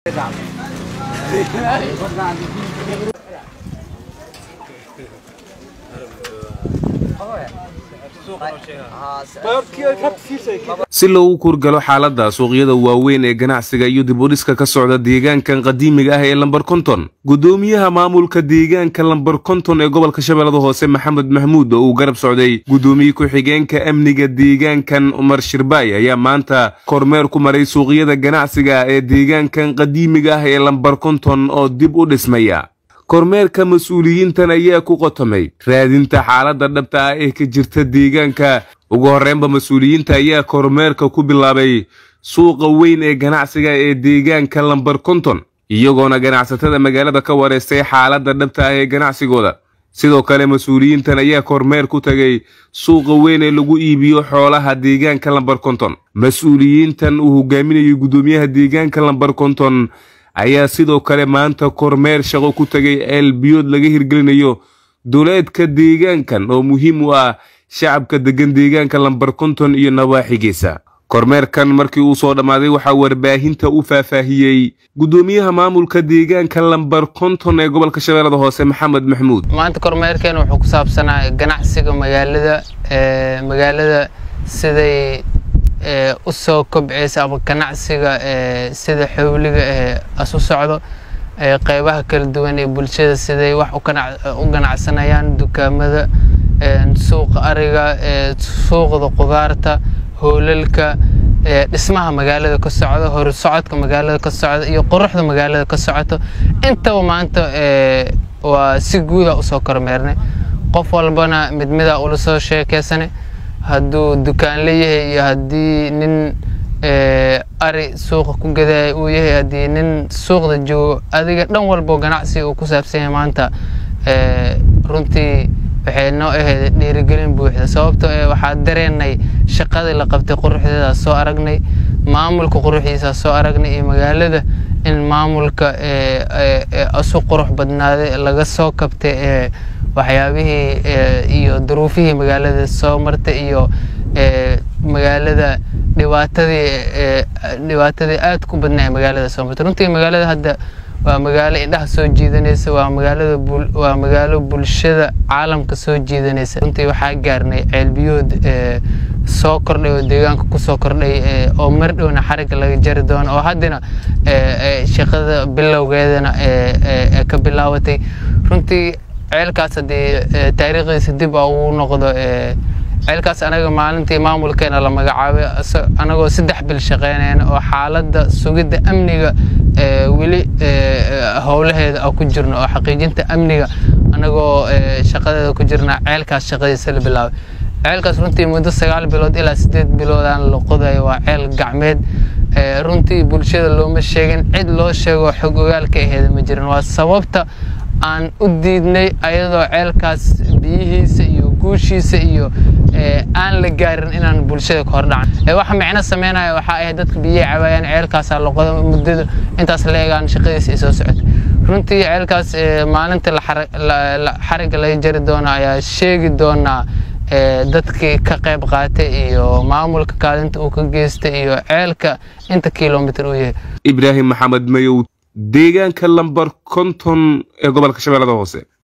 si loogu kurgalo xaaladda suuqyada waaweyn ee ganacsiga iyo dib udhiska ka socda deegaankan qadiimiga ah ee lambar konton gudoomiyaha maamulka deegaanka lambar konton ee gobolka shabeellada hoose maxamed mahmuud oo uu garab socday gudoomiye ku-xigeenka amniga deegaankan umar shirbaay ayaa maanta kormeer ku maray suuqyada ganacsiga ee deegaankan qadiimiga ah ee lambar konton oo dib u dhismaya kormeerka mas-uuliyiintan ayaa ku qotomay raadinta xaaladda dhabta ah ee ka jirta deegaanka ugu horreynba mas-uuliyiinta ayaa kormeerka ku bilaabay suuqa weyn ee ganacsiga ee deegaanka lambar konton iyagoona ganacsatada magaalada ka wareystay xaaladda dhabta ah ee ganacsigooda sidoo kale mas-uuliyiintan ayaa kormeer ku tagay suuqa weyn ee lagu iibiyo xoolaha deegaanka lambar konton mas-uuliyiintan uu hogaaminayo guddoomiyaha deegaanka lambar konton ayaa sidoo kale maanta kormeer shaqo ku tagay ceelbiyood laga hirgelinayo duleedka deegaankan oo muhiim u ah shacabka deggan deegaanka lambar konton iyo nawaaxigiisa kormeerkan markii uu soo dhammaaday waxaa warbaahinta u faahfaahiyey guddoomiyaha maamulka deegaanka lambar konton ee gobolka shabeellada hoose maxamed maxmuud maanta kormeerkeena wuxuu ku saabsanaa ganacsiga magaalada magaalada siday u soo kobceysa ama ganacsiga sida xowliga asu socdo qeybaha kala duwan ee bulshada siday wax u ganacsanayaan dukaamada suuqa ariga suuqda qudaarta hoolalka dhismaha magaalada ka socda horsocodka magaalada ka socda iyo quruxda magaalada ka socoto intaba maanta waa si guuda usoo kormeernay qof walbana mid mida ula soo sheekeysanay hadduu dukaan leeyahay iyo haddii nin ari suuqa ku gadaya uu yahay haddii nin suuqda joogo adiga dhan walbo ganacsi uu ku saabsan yahay maanta runtii waxay noo ahayd dhiirigelin buuxda sababtoo ee waxaa dareenay shaqadii la qabtay quruxdeeda soo aragnay maamulka quruxdiisa soo aragnay iyo magaalada in maamulka asu qurux badnaaday laga soo kabtay waxyaabihii iyo duruufihii magaalada soo martay iyo magaalada dhibaatadii dhibaatadii aad ku badnaa magaalada soo martay runtii magaalada hadda waa magaalo indhaha soo jiidanaysa waa magaalada waa magaalo bulshada caalamka soo jiidanaysa runtii waxaa gaarnay ceelbiyood soo kordhay oo deegaanka kusoo kordhay oo mar dhowna xarigga laga jari doono oo haddana shaqada bilowgeedana ka bilaabatay runtii ceelkaas haddii taariikhdiisa dib a ugu noqdo ceelkaas anaga maalintii maamulkeena la magacaabay anagoo saddex bil shaqeynayna oo xaaladda sugidda amniga weli howlaheeda a ku jirno oo xaqiijinta amniga anagoo shaqadeeda ku jirna ceelkaas shaqadiisa la bilaabay ceelkaas runtii muddo sagaal bilood ilaa sideed biloodaan la qodayo waa ceel gacmeed runtii bulshada looma sheegin cid loo sheego xog ogaal ka aheeda ma jirin waa sababta aan u diidnay ayadoo ceelkaas biyihiisa iyo guushiisa iyo aan la gaarin inaan bulshada ka hordhacan waxa micno sameynaya waxaa ahayd dadka biyaha cawaayaan ceelkaasaa loqoda muddada intaas la eegaan shaqadiisa ay soo socotay runtii ceelkaas maalinta xarigga laga jari doono ayaa sheegi doonaa dadkii ka qayb qaatay iyo maamulka kaalinta uu ka geystay iyo ceelka inta kilomitr uu yahay ibraahim maxamed mayow deegaanka lambar konton ee gobolka shabeellada hoose